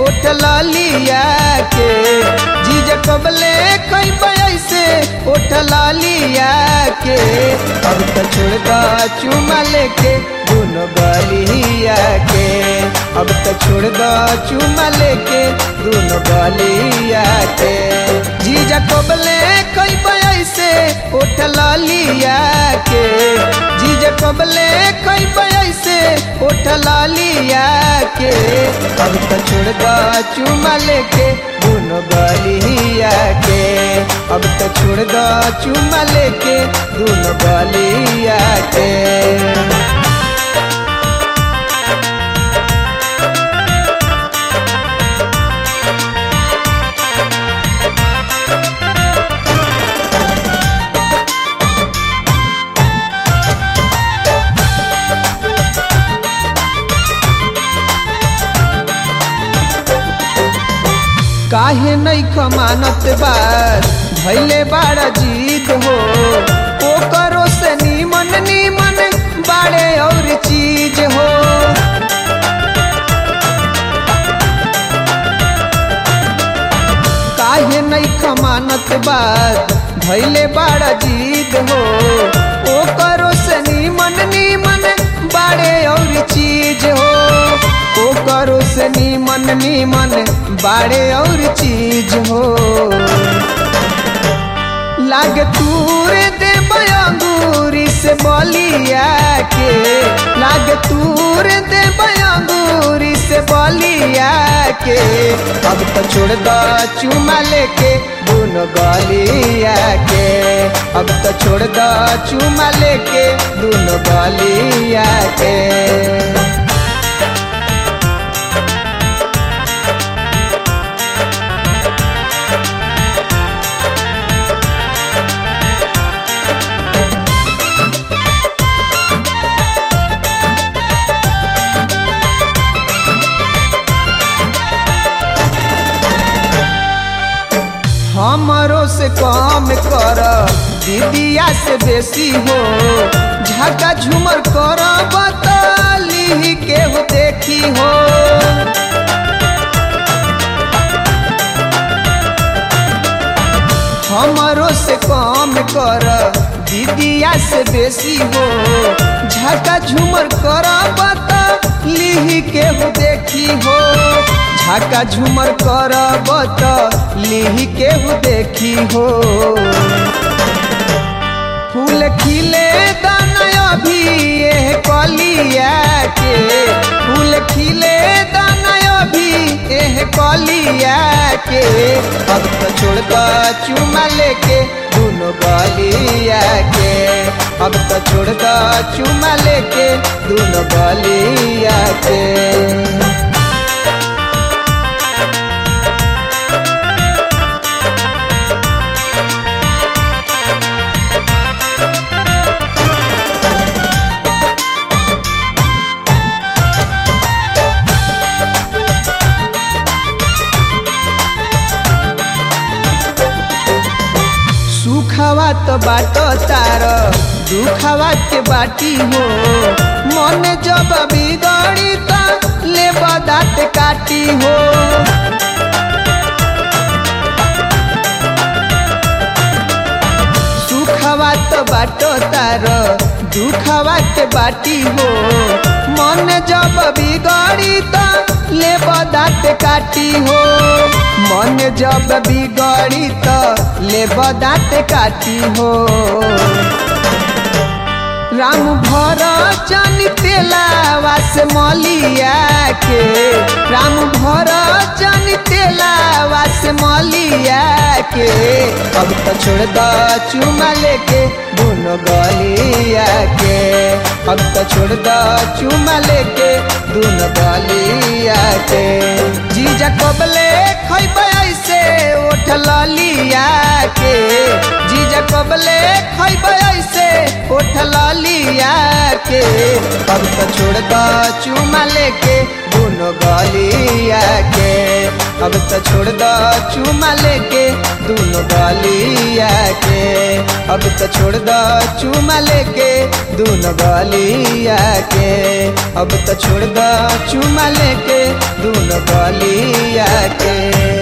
उठ लिया के जीजा कबले कई ऐसे उठ लिया के अब तो छोड़ दा चुमा लेके दोनों गलिया के अब तो छोड़ दा चुमा लेके दोनों गलिया के जीजा कबले कई ऐसे उठ लिया के जीजा कबले कई ऐसे उठ लिया के अब तो छोड़ दा चुमा लेके दोनों गलिया के अब तो छोड़ दा चुमा लेके दोनों गलिया के काहे नहीं खमानत बार भैले बाड़ा जीत हो ओ करो से नीमन नीमन बाड़े और चीज हो काहे नहीं खमानत बार भैले बाड़ा जीत हो ओ करो से नीमन नीमन बाड़े और चीज हो ओ करो से नीमन नीमन बाड़े और चीज हो लाग तूर दे बयांगूरी से बलिया के लाग तूर दे बयांगूरी से बलिया के अब तो छोड़ दा चुमा लेके दोनों गलिया के अब तो छोड़ दा चुमा लेके दोनों गलिया के हमरो से कम कर दीदिया से बेसी हो झका झूमर कर बतली के हो देखी हो हमरो से कम कर दीदिया से बेसी हो झका झूमर कर बतली के हो देखी हो झाका झूमर कर बत लिही के हो देखी हो फूल खिले दाना अभी एह कलिया के फूल खिले दाना अभी एह कलिया के अब तो छोड़ दा चुमा लेके दोनों गलिया के अब तो छोड़ दा चुमा लेके दोनों गलिया के सुखवा तो बाटो तार दुखवा के बाटी हो मन जब बिगड़ी तो ले दाँत काटी हो सुखवा तो बाटो तार दुखवा के बाटी हो मन जब बिगड़ी तो ले दाँत काटी हो मन जब बिगड़ी तो ले दाँत काटी हो राम भर चन तेलावा से मलिया के राम भर चन तेलावा से मलिया के अब तो छोड़ द चुमा लेके दोनों गलिया के अब तो छोड़ द चुमा लेके दोनों गलिया के जीजा कबले खैब ऐसे उठ लिया के जीजा कबले खैब ऐसे उठ लिया के अब तो छोड़ द चुमा लेके दोनों गलिया के अब तो छोड़ दो चुमा लेके दोनों गलिया के अब तो छोड़ दो चुमा लेके दोनों गलिया के अब तो छोड़ दो चुमा लेके दोनों गलिया के